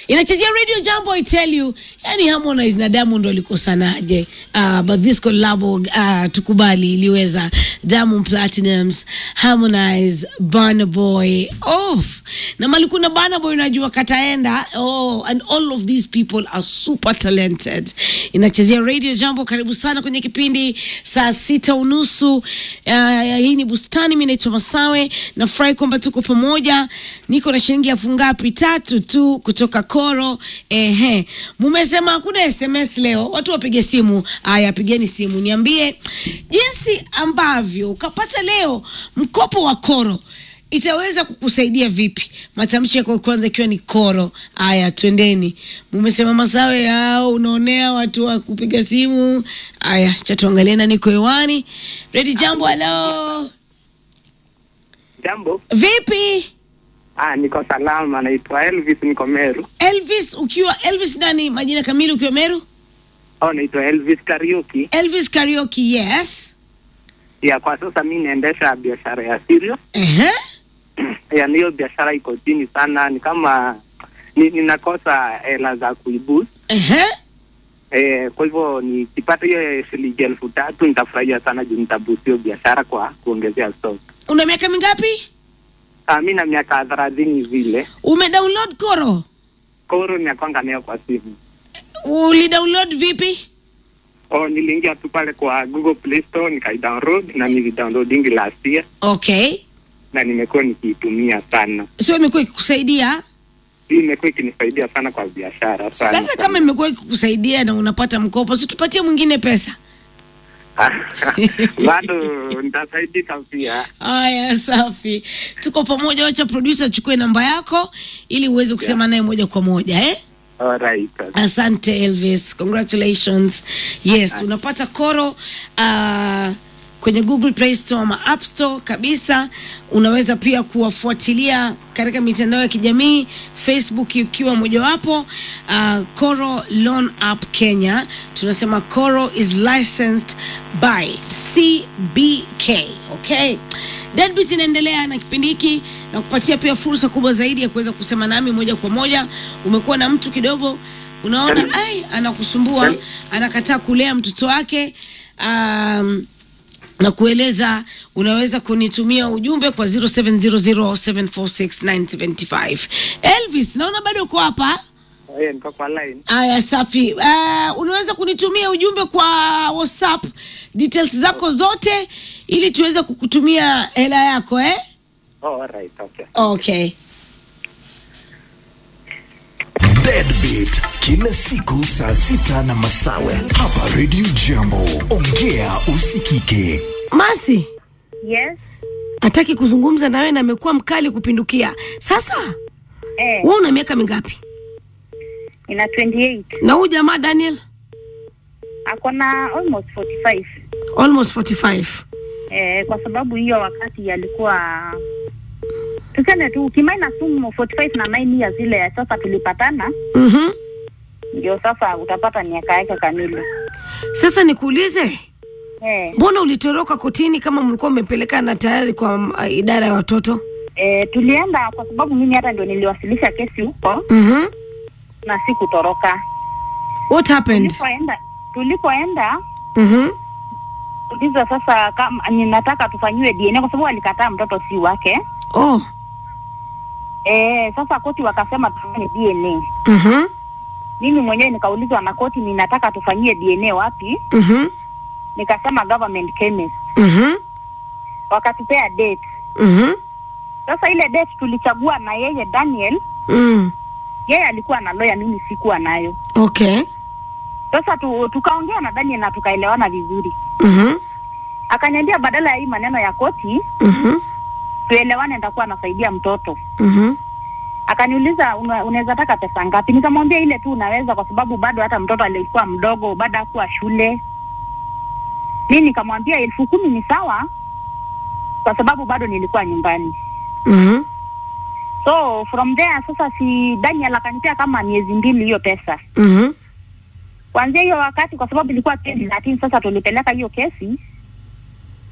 inachezea radio jambo I tell you yani Harmonize na Diamond walikosanaje uh, but this collab uh, tukubali iliweza Diamond Platinums Harmonize Burna Boy off na malikuna Burna Boy unajua kataenda oh and all of these people are super talented inachezea radio jambo karibu sana kwenye kipindi saa sita unusu uh, hii ni bustani mi naitwa Masawe nafurahi kwamba tuko pamoja niko na shilingi elfu ngapi tatu tu kutoka Koro ehe mumesema hakuna SMS leo watu wapige simu aya pigeni simu niambie jinsi ambavyo ukapata leo mkopo wa Koro itaweza kukusaidia vipi? Matamshi yako kwanza ikiwa ni koro. Aya, twendeni. Mumesema Masawe au unaonea watu wa kupiga simu. Aya, cha tuangalie na niko hewani. Ready jambo, halo. Jambo. Vipi? Ah, niko salama, naitwa Elvis, niko Meru. Elvis ukiwa Elvis nani majina kamili ukiwa Meru? Oh, naitwa Elvis Karaoke. Elvis Karaoke, yes. Ya kwa sasa mi naendesha biashara ya cereal. Ehe. Ya hiyo biashara iko chini sana, ni kama ni, ninakosa hela za kuiboost. Ehe. Eh, kwa hivyo nikipata hiyo shilingi elfu tatu nitafurahia sana juu nitaboost hiyo biashara kwa kuongezea stock. Una miaka mingapi? Ah, mi na miaka thelathini vile. Umedownload Koro? Koro nakwanga nayo kwa simu. Ulidownload vipi? Oh, niliingia tu pale kwa Google Play Store nikaidownload na nilidownloadingi last year Okay. na nimekuwa nikiitumia sana. Sio imekuwa ikikusaidia? Hii imekuwa ikinisaidia sana kwa biashara sana. Sasa kama imekuwa ikikusaidia na unapata mkopo, si tupatie mwingine pesa. bado nitasaidika pia. Haya, safi, tuko pamoja. Wacha producer achukue namba yako ili uweze kusema naye moja kwa moja eh? Alright. Asante Elvis, congratulations. Yes, unapata koro uh, kwenye Google Play Store ama App Store kabisa. Unaweza pia kuwafuatilia katika mitandao ya kijamii, Facebook ikiwa mojawapo. Uh, Koro Loan App Kenya, tunasema Koro is licensed by CBK. Okay, Deadbeat inaendelea na kipindi hiki na kupatia pia fursa kubwa zaidi ya kuweza kusema nami moja kwa moja. Umekuwa na mtu kidogo unaona ai anakusumbua, anakataa kulea mtoto wake um, na kueleza unaweza kunitumia ujumbe kwa 0700746975 Elvis, naona bado uko hapa. Eh, niko kwa line. Aya, safi. Uh, unaweza kunitumia ujumbe kwa WhatsApp details zako zote ili tuweze kukutumia hela yako eh? Oh, alright, okay. Okay. Deadbeat kila siku saa sita na masawe hapa Radio Jambo. Ongea usikike. Masi Yes. hataki kuzungumza na wewe na amekuwa mkali kupindukia. Sasa Eh, wewe una miaka mingapi? ina 28. Na huyu jamaa Daniel Ako na almost 45. almost 45. Eh, kwa sababu hiyo wakati alikuwa tuseme tu ukimaina sumu 45 na 9 years ile ya sasa tulipatana, Mhm. ndio sasa utapata miaka yake kamili. Sasa nikuulize, Eh, mbona ulitoroka kotini kama mlikuwa mmepelekana tayari kwa uh, idara ya watoto? eh, tulienda kwa sababu mimi hata ndio niliwasilisha kesi huko Mhm. na sikutoroka. What happened? Tulipoenda tulipoenda Mhm. uliza sasa kama ninataka tufanyiwe DNA kwa sababu alikataa mtoto si wake. Oh. Eh, sasa koti wakasema tufanye DNA. Mhm. Mimi mwenyewe nikaulizwa na koti ninataka tufanyie DNA wapi? Mhm. Nikasema government chemist. Mhm. Wakatupea date. Mhm. Sasa ile date tulichagua na yeye Daniel, Mm. yeye alikuwa na lawyer, mimi sikuwa nayo. Okay. Sasa tu, tukaongea na Daniel na tukaelewana vizuri. Mhm. Akaniambia badala ya hii maneno ya koti Mhm. tuelewane, nitakuwa nasaidia mtoto. Mhm. Akaniuliza una, unaweza taka pesa ngapi? Nikamwambia ile tu unaweza, kwa sababu bado hata mtoto alikuwa mdogo, bado hakuwa shule. Mi nikamwambia elfu kumi ni sawa, kwa sababu bado nilikuwa nyumbani. Mhm. So from there sasa, si Daniel akanipea kama miezi mbili hiyo pesa. Mhm. Kuanzia hiyo wakati, kwa sababu ilikuwa 2013 sasa tulipeleka hiyo kesi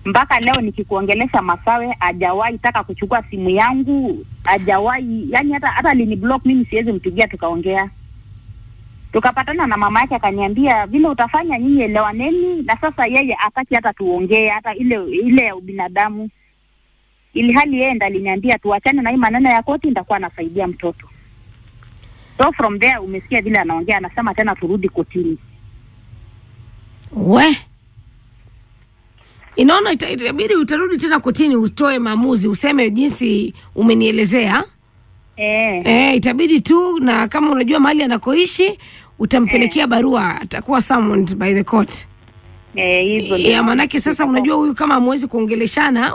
mpaka leo nikikuongelesha Masawe hajawahi taka kuchukua simu yangu, hajawahi yani, hata hata alini block mimi, siwezi mpigia tukaongea. Tukapatana na mama yake akaniambia, vile utafanya nyinyi elewaneni, na sasa yeye hataki hata tuongee hata ile ile ya ubinadamu, ili hali yeye ndo aliniambia tuachane na hii maneno ya koti, nitakuwa nasaidia mtoto. So from there umesikia vile anaongea, anasema tena turudi kotini. we inaona ita- itabidi utarudi tena kotini utoe maamuzi useme jinsi umenielezea Eh, eh, itabidi tu na kama unajua mahali anakoishi utampelekea barua atakuwa summoned by the court eh, hivyo ndio ya manake sasa unajua huyu kama amwezi kuongeleshana